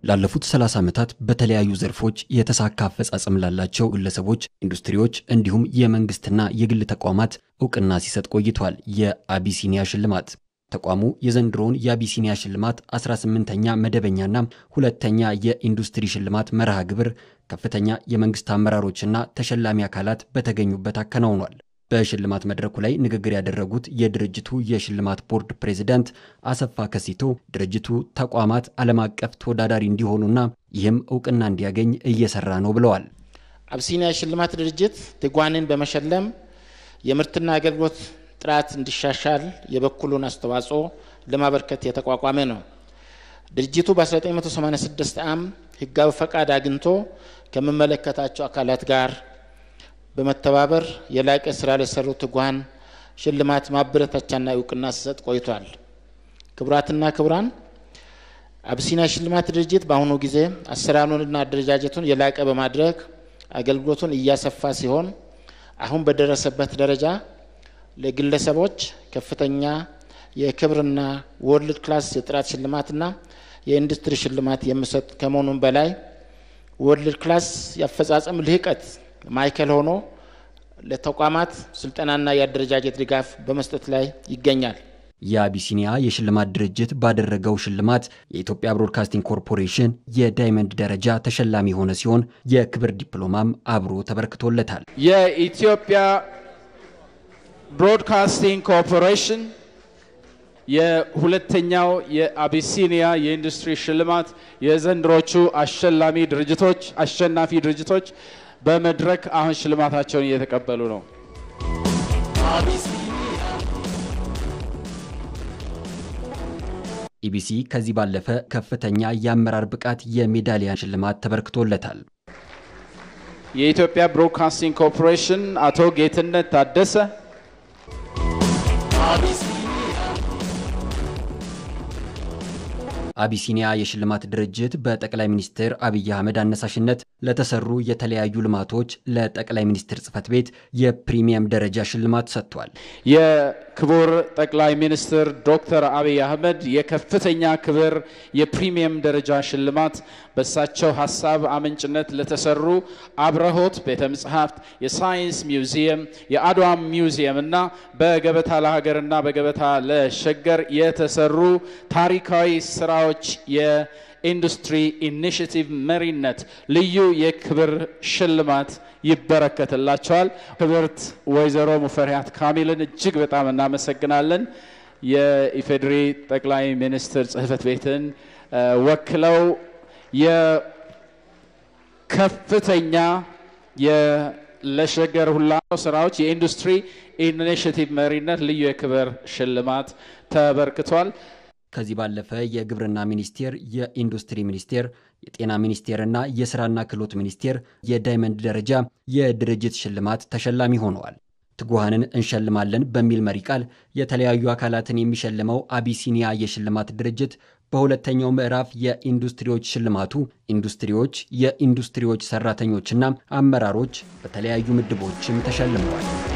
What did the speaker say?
ላለፉት 30 ዓመታት በተለያዩ ዘርፎች የተሳካ አፈጻጸም ላላቸው ግለሰቦች፣ ኢንዱስትሪዎች እንዲሁም የመንግስትና የግል ተቋማት እውቅና ሲሰጥ ቆይቷል። የአቢሲኒያ ሽልማት ተቋሙ የዘንድሮውን የአቢሲኒያ ሽልማት 18ኛ መደበኛና ሁለተኛ የኢንዱስትሪ ሽልማት መርሃ ግብር ከፍተኛ የመንግስት አመራሮችና ተሸላሚ አካላት በተገኙበት አከናውኗል። በሽልማት መድረኩ ላይ ንግግር ያደረጉት የድርጅቱ የሽልማት ቦርድ ፕሬዚዳንት አሰፋ ከሲቶ ድርጅቱ ተቋማት ዓለም አቀፍ ተወዳዳሪ እንዲሆኑና ይህም እውቅና እንዲያገኝ እየሰራ ነው ብለዋል። አቢሲኒያ የሽልማት ድርጅት ትጓንን በመሸለም የምርትና አገልግሎት ጥራት እንዲሻሻል የበኩሉን አስተዋጽኦ ለማበርከት የተቋቋመ ነው። ድርጅቱ በ1986 ዓ.ም ህጋዊ ፈቃድ አግኝቶ ከሚመለከታቸው አካላት ጋር በመተባበር የላቀ ስራ ለሰሩ ትጉሃን ሽልማት ማበረታቻና እውቅና ሲሰጥ ቆይቷል። ክቡራትና ክቡራን፣ አቢሲኒያ ሽልማት ድርጅት በአሁኑ ጊዜ አሰራሩንና አደረጃጀቱን የላቀ በማድረግ አገልግሎቱን እያሰፋ ሲሆን አሁን በደረሰበት ደረጃ ለግለሰቦች ከፍተኛ የክብርና ወርልድ ክላስ የጥራት ሽልማትና የኢንዱስትሪ ሽልማት የሚሰጥ ከመሆኑም በላይ ወርልድ ክላስ የአፈጻጸም ልህቀት ማዕከል ሆኖ ለተቋማት ስልጠናና የአደረጃጀት ድጋፍ በመስጠት ላይ ይገኛል። የአቢሲኒያ የሽልማት ድርጅት ባደረገው ሽልማት የኢትዮጵያ ብሮድካስቲንግ ኮርፖሬሽን የዳይመንድ ደረጃ ተሸላሚ የሆነ ሲሆን የክብር ዲፕሎማም አብሮ ተበርክቶለታል። የኢትዮጵያ ብሮድካስቲንግ ኮርፖሬሽን የሁለተኛው የአቢሲኒያ የኢንዱስትሪ ሽልማት የዘንድሮቹ አሸላሚ ድርጅቶች አሸናፊ ድርጅቶች በመድረክ አሁን ሽልማታቸውን እየተቀበሉ ነው። ኢቢሲ ከዚህ ባለፈ ከፍተኛ የአመራር ብቃት የሜዳሊያ ሽልማት ተበርክቶለታል። የኢትዮጵያ ብሮድካስቲንግ ኮርፖሬሽን አቶ ጌትነት ታደሰ አቢሲኒያ የሽልማት ድርጅት በጠቅላይ ሚኒስትር አብይ አህመድ አነሳሽነት ለተሰሩ የተለያዩ ልማቶች ለጠቅላይ ሚኒስትር ጽህፈት ቤት የፕሪሚየም ደረጃ ሽልማት ሰጥቷል። የክቡር ጠቅላይ ሚኒስትር ዶክተር አብይ አህመድ የከፍተኛ ክብር የፕሪሚየም ደረጃ ሽልማት በእሳቸው ሀሳብ አመንጭነት ለተሰሩ አብረሆት ቤተ መጽሐፍት፣ የሳይንስ ሚውዚየም፣ የአድዋ ሚውዚየም እና በገበታ ለሀገርና በገበታ ለሸገር የተሰሩ ታሪካዊ ስራዎች የኢንዱስትሪ ኢኒሽቲቭ መሪነት ልዩ የክብር ሽልማት ይበረከትላቸዋል። ክብርት ወይዘሮ ሙፈሪያት ካሚልን እጅግ በጣም እናመሰግናለን። የኢፌዴሪ ጠቅላይ ሚኒስትር ጽህፈት ቤትን ወክለው የከፍተኛ ለሸገር ሁላ ስራዎች የኢንዱስትሪ ኢኒሽቲቭ መሪነት ልዩ የክብር ሽልማት ተበርክቷል። ከዚህ ባለፈ የግብርና ሚኒስቴር፣ የኢንዱስትሪ ሚኒስቴር፣ የጤና ሚኒስቴርና የስራና ክህሎት ሚኒስቴር የዳይመንድ ደረጃ የድርጅት ሽልማት ተሸላሚ ሆነዋል። ትጉሃንን እንሸልማለን በሚል መሪ ቃል የተለያዩ አካላትን የሚሸልመው አቢሲኒያ የሽልማት ድርጅት በሁለተኛው ምዕራፍ የኢንዱስትሪዎች ሽልማቱ ኢንዱስትሪዎች፣ የኢንዱስትሪዎች ሰራተኞችና አመራሮች በተለያዩ ምድቦችም ተሸልመዋል።